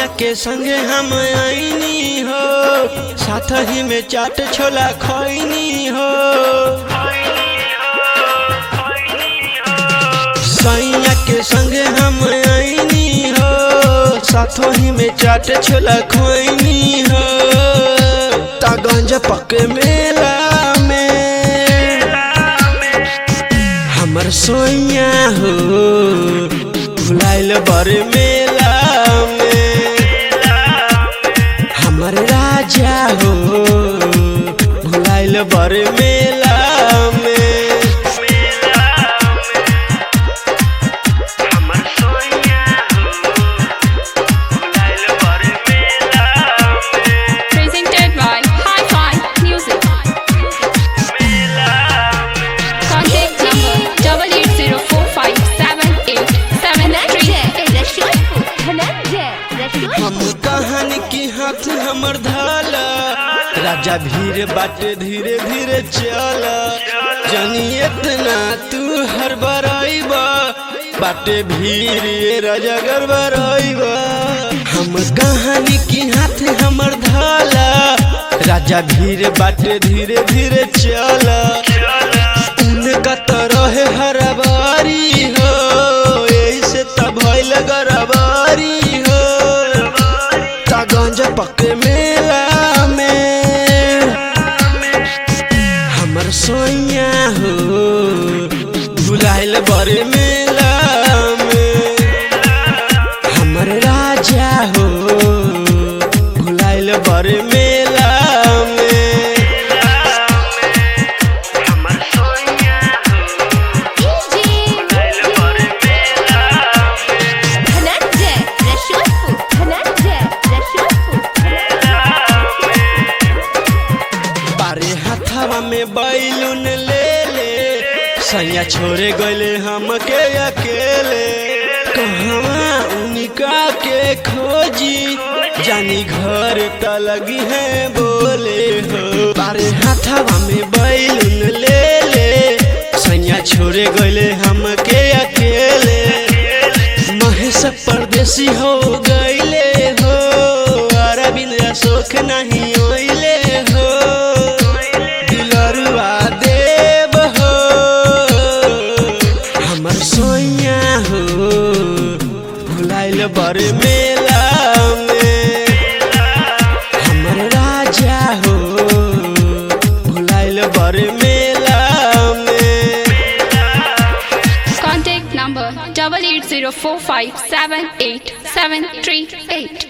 के संगे हम आईनी हो साथ ही में चाट छोला खैनी हो सैया के संगे हम आईनी हो साथों ही में चाट छोला खैनी हो तागंज पके मेला में हमर सोइया हो भुलाइल बर मेला में हमर राजा हो भुलाइल बर मेला में हमर सोनिया भुलाइल बर मेला में Presented by Hi-Fi Music. Contact number double eight zero four five seven eight seven three eight. हम कहानी की हाथ हमर धाला राजा भीड़ बाटे धीरे धीरे चल जनी इतना तू हर बराइबा बाटे भीड़ ये राजा गड़बड़ाइबा हम कहानी की हाथ हमर धाला राजा भीड़ बाटे धीरे धीरे चल उनका तरह हरबारी हो ऐसे तब भइल गरबारी हो तागंज पक मेला में हमर सोइया हो भुलाइल बर मेला में हमर राजा हो भुलाइल बर मेला में हमर सोनिया भुलाइल बर मेला में बारे हथवा में बैलून ले ले सैया छोड़े गले हमके अकेले कहवा उनका के खोजी जानी घर त लगी है बोले हो बारे हथवा में बैलून ले ले सैया छोड़े गले हमके अकेले महेश परदेसी हो गईले हो अरविंद अशोक नहीं ओइले हो दिलरुआ देव हो हमर सोइया हो भुलाइल बर मेला में हमर राजा हो भुलाइल बर मेला में Contact number double eight zero four five seven eight seven three eight.